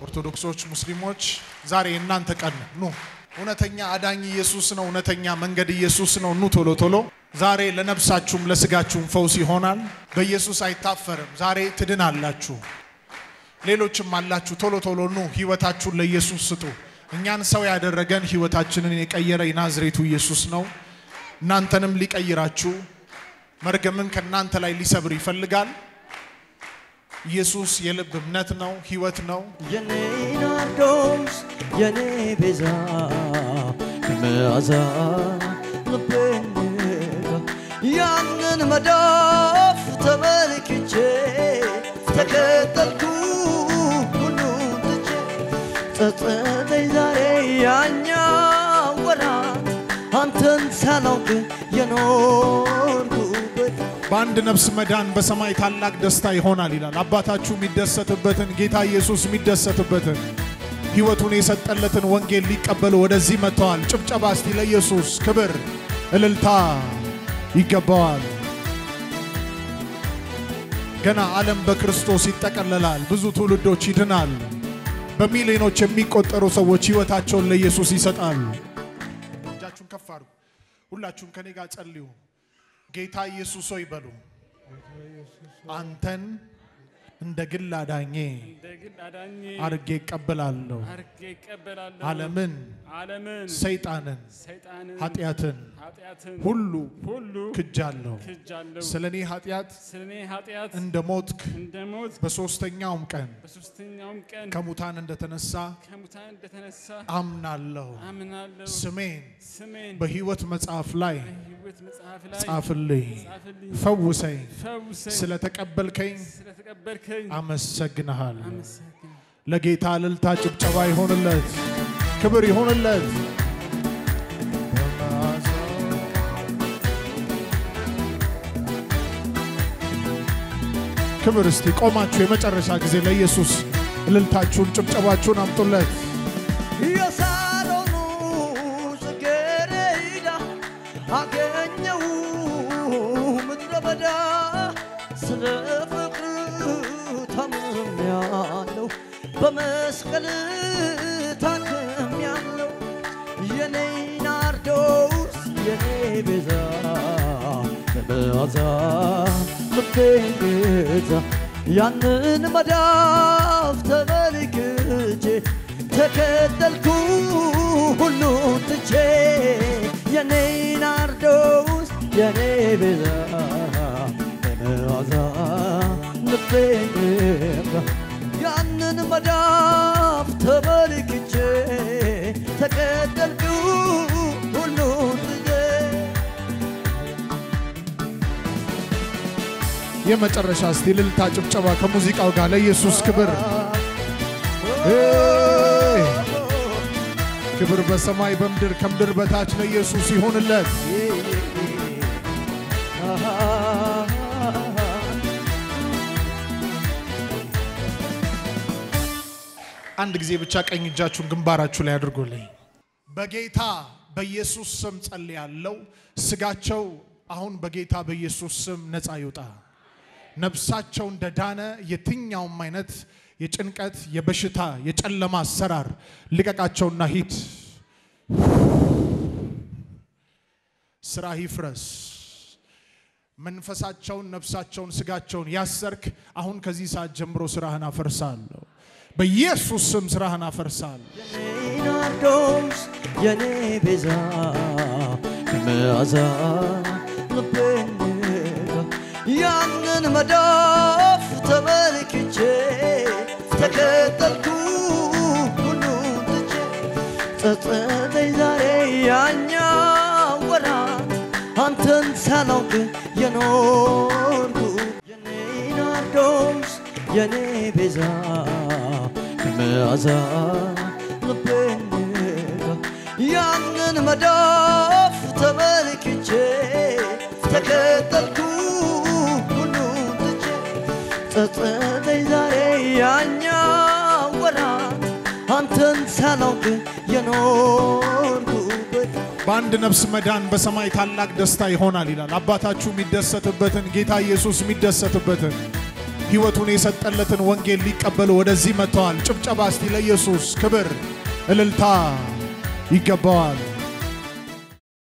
ኦርቶዶክሶች፣ ሙስሊሞች ዛሬ የእናንተ ቀን ነው። ኑ እውነተኛ አዳኝ ኢየሱስ ነው። እውነተኛ መንገድ ኢየሱስ ነው። ኑ ቶሎ ቶሎ። ዛሬ ለነፍሳችሁም ለስጋችሁም ፈውስ ይሆናል። በኢየሱስ አይታፈርም። ዛሬ ትድናላችሁ። ሌሎችም አላችሁ። ቶሎ ቶሎ ኑ፣ ህይወታችሁን ለኢየሱስ ስጡ። እኛን ሰው ያደረገን ህይወታችንን የቀየረ የናዝሬቱ ኢየሱስ ነው። እናንተንም ሊቀይራችሁ መርገምን ከእናንተ ላይ ሊሰብር ይፈልጋል። ኢየሱስ የልብ እምነት ነው፣ ህይወት ነው። የኔ ናርዶስ የኔ ቤዛ መዓዛ ልቤን ነካ። ያንን መዳፍ ተመልክቼ ተከተልኩ ሁሉን ትቼ ጸጸተኝ ዛሬ ያኛ ወራት አንተን ሳላውቅ የኖርኩበት በአንድ ነፍስ መዳን በሰማይ ታላቅ ደስታ ይሆናል ይላል። አባታችሁ የሚደሰትበትን ጌታ ኢየሱስ የሚደሰትበትን ህይወቱን የሰጠለትን ወንጌል ሊቀበሉ ወደዚህ መጥተዋል። ጭብጨባ እስቲ ለኢየሱስ ክብር፣ እልልታ ይገባዋል። ገና ዓለም በክርስቶስ ይጠቀለላል። ብዙ ትውልዶች ይድናል። በሚሊዮኖች የሚቆጠሩ ሰዎች ህይወታቸውን ለኢየሱስ ይሰጣሉ። እጃችሁን ከፍ አድርጉ። ሁላችሁም ከኔ ጋር ጸልዩ። ጌታ ኢየሱስ ሆይ በሉ። አንተን እንደ ግል አዳኜ እንደ ግል አዳኜ አርጌ እቀበላለሁ። አርጌ ይቀበላለሁ። ዓለምን፣ ዓለምን፣ ሰይጣንን፣ ሰይጣንን፣ ኃጢአትን ኃጢአትን ሁሉ ሁሉ ክጃለሁ። ክጃለሁ። ስለ እኔ ኃጢአት ስለ እኔ ኃጢአት እንደ ሞትክ እንደ ሞት በሦስተኛውም ቀን በሶስተኛውም ቀን ከሙታን እንደተነሳ ከሙታን እንደተነሳ አምናለሁ። አምናለሁ። ስሜን ስሜን በሕይወት መጽሐፍ ላይ በሕይወት መጽሐፍ ላይ ጻፍልኝ፣ ጻፍልኝ። ፈውሰኝ። ፈውሰኝ። ስለተቀበልከኝ ስለተቀበልከኝ አመሰግንሃል። አመሰግን ለጌታ እልልታ ጭብጨባ ይሆንለት፣ ክብር ይሆንለት። ክብር እስቲ ቆማችሁ የመጨረሻ ጊዜ ለኢየሱስ እልልታችሁን ጭብጨባችሁን አምጡለት። የሳሮኑ ጽጌረዳ አገኘው ምድረ በዳ ስለ ፍቅር ታምሜያለሁ በመስቀል ታክሜያለሁ የኔ ናርዶስ የኔ ቤዛ በመዓዛ ልቤን ገዛ ያንን መዳፍ ተመልክቼ ተከተልኩ ሁሉን ትቼ የኔ ናርዶስ የኔ ቤዛ በመዓዛ ልቤን ገዛ ያንን መዳፍ ተመልክቼ ተከተልኩ ሁሉን ትቼ የመጨረሻ እስቲ እልልታ ጭብጨባ ከሙዚቃው ጋር ለኢየሱስ ክብር ሄይ! ክብር በሰማይ በምድር ከምድር በታች ለኢየሱስ ይሁንለት። አንድ ጊዜ ብቻ ቀኝ እጃችሁን ግንባራችሁ ላይ አድርጎልኝ። በጌታ በኢየሱስ ስም ጸልያለሁ። ስጋቸው አሁን በጌታ በኢየሱስ ስም ነፃ ይውጣ። ነፍሳቸው እንደዳነ የትኛውም አይነት የጭንቀት፣ የበሽታ፣ የጨለማ አሰራር ልቀቃቸውና ሂድ። ስራ ይፍረስ። መንፈሳቸውን፣ ነፍሳቸውን፣ ስጋቸውን ያሰርክ አሁን ከዚህ ሰዓት ጀምሮ ስራህን አፈርሳለሁ። በኢየሱስ ስም ስራህን አፈርሳለሁ። የኔ ናርዶስ የኔ ቤዛ መዓዛ ልቤን ነካ። ያንን መዳፍ ተመልክቼ ተከተልኩ ሁሉን ትቼ ጸጸተኝ ዛሬ ያኛ ወራት አንተን ሳላውቅ የኖርኩ የኔ ናርዶስ የኔ ቤዛ መዓዛ ልቤን ነካ። ያንን መዳፍ ተመልክቼ ተከተልኩ ሁሉን ትቼ ጸጸተኝ ዛሬ ያኛ ወራት አንተን ሳላውቅ የኖርኩበት በአንድ ነፍስ መዳን በሰማይ ታላቅ ደስታ ይሆናል ይላል። አባታችሁ የሚደሰትበትን ጌታ ኢየሱስ የሚደሰትበትን ሕይወቱን የሰጠለትን ወንጌል ሊቀበሉ ወደዚህ መጥተዋል። ጭብጨባ እስቲ ለኢየሱስ ክብር እልልታ ይገባዋል።